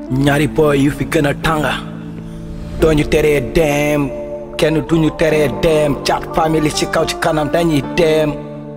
ñaari boy yu fi gën a tànga dooñu teree dem kenn duñu teree dem caat famille ci kaw ci kanam dañuy dem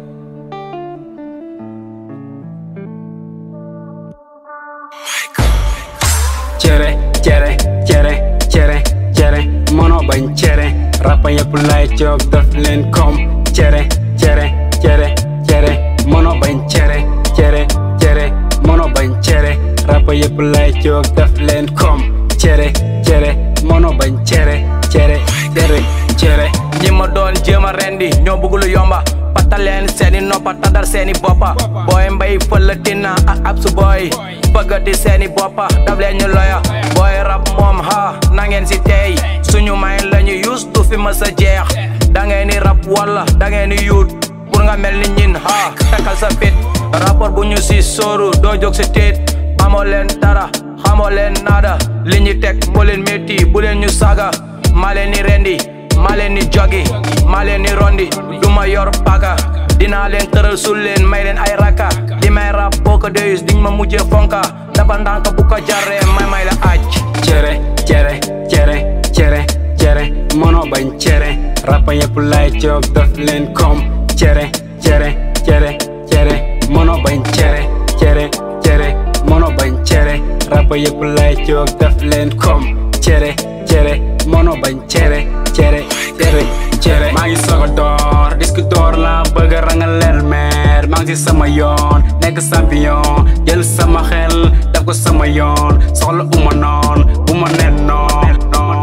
cere cere cere cere cere mënoo bañ cere rappa yëpp lay job daf leen kom cere cere cere cere mënoo bañ cere cere cere mënoo bañ cere rappa yëpp lay job daf leen kom cere cere mënoo bañ cere cere cere cere ñi ma doon jéem a rendi ñoo bëgg lu yomba patal leen seeni noppa tadal seeni boppa booy mbay fëlatina ak ab su booy bëggati seeni boppa daf leen ñu loya booy rab moom ha na ngeen si tey suñu may lañu yus du fi ma sa jeex da ngeen ni rab walla da ngeen ni yuut pour nga mel ni ñin ha takkal sa fit rapport bu ñu si sóoru doo jóg si tiit amoo leen dara xamoo leen nada li ñu teg moo leen métti bu leen ñu saga maa leen ni rendi maa leen ni jogi maa leen ni rondi du ma yor paaka dinaa leen tëral sul leen may leen ay raka li may rap boo ko deyus diñ ma mujjee fonka dafa ndànk bu ko jarree may may la aj cere cere cere cere cere mënoo bañ cere rappa yëpp lay job daf leen kom cere cere cere cere mënoo bañ cere cere cere mënoo bañ cere rappa yëpp lay job daf leen kom cere cere mënoo bañ cere cere cere cere maa ngi soog a door disque door la bëgg a rangaleel meer maa ngi si sama yoon nekk champion jël sama xel def ko sama yoon soxla uma noon bu ma nen noon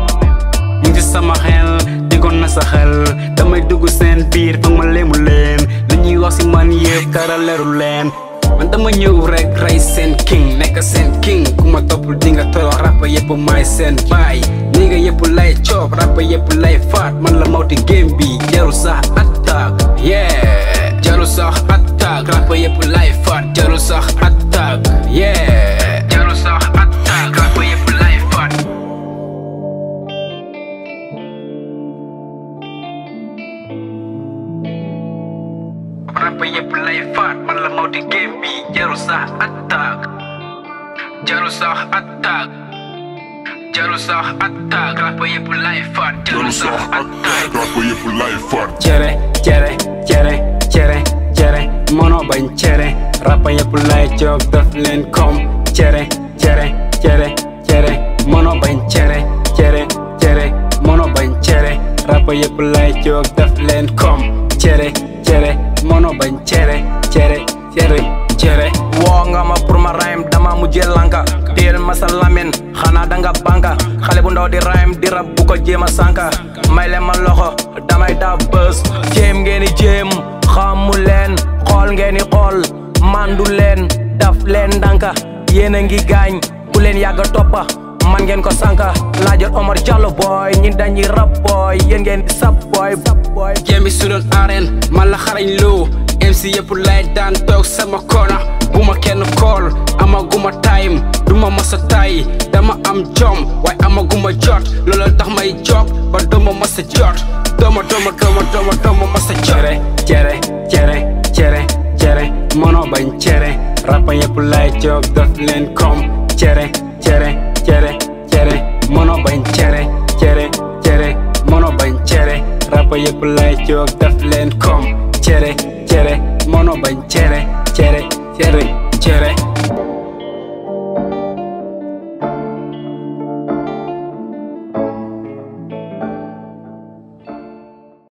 ñu ngi si sama xel digoon na sa xel damay dugg seen biir foog ma léemu leen li ñuy wax si man yëpp dara leeru leen man dama ñëw rek rey seen king nekk seen king ku ma toppul di nga torox rappa yëpp maay seen baay ni nga yëpp lay coob rappa yëpp lay faat man la mawti game bi jaru sax attaque yeah jaru sax attaque rappa yëpp lay faat jaru sax attaque yeah jaru sax attaque rappa yëpp lay faat rappa yëpp lay faat man la mawti game bi jaru sax attaque jaru sax attaque jaru sax attaque rappa yëpp lay faat jaru sax attaque Rappa yëpp lay faat cere cere cere cere cere mënoo bañ cere rappa yëpp lay job daf leen kom cere cere cere cere mënoo bañ cere cere cere mënoo bañ cere rappa yëpp lay job daf leen kom cere cere mënoo bañ cere cere cere cere woo nga ma pour ma rhyme dama mujjee lanka téel ma sa lamin xanaa danga banka xale bu ndaw di rhyme di rab bu ko jéem a sànka may leen ma loxo damay daa bës jéem ngeen di jéem xamu leen xool ngeen di xool mandu leen daf leen ndànka yéen a ngi gaañ bu leen yàgga toppa man ngeen ko sànka laajal Omar Diallo boy ñi dañuy rap boy yéen ngeen di sap boy boy jéem bi su doon arène man la xarañ loo MC yëpp lay daan toog sama kona bu ma kenn kool amaguma time du ma masa tay dama am jom waaye amaguma jot loolu tax may jog ba duma masa jot doma doma doma doma doma masa jot cere cere cere cere cere mënoo bañ cere rappa yëpp lay jog daf leen kom cere cere cere cere mënoo bañ cere cere cere mënoo bañ cere rappa yëpp lay jog daf leen kom cere cere mënoo bañ cere cere cere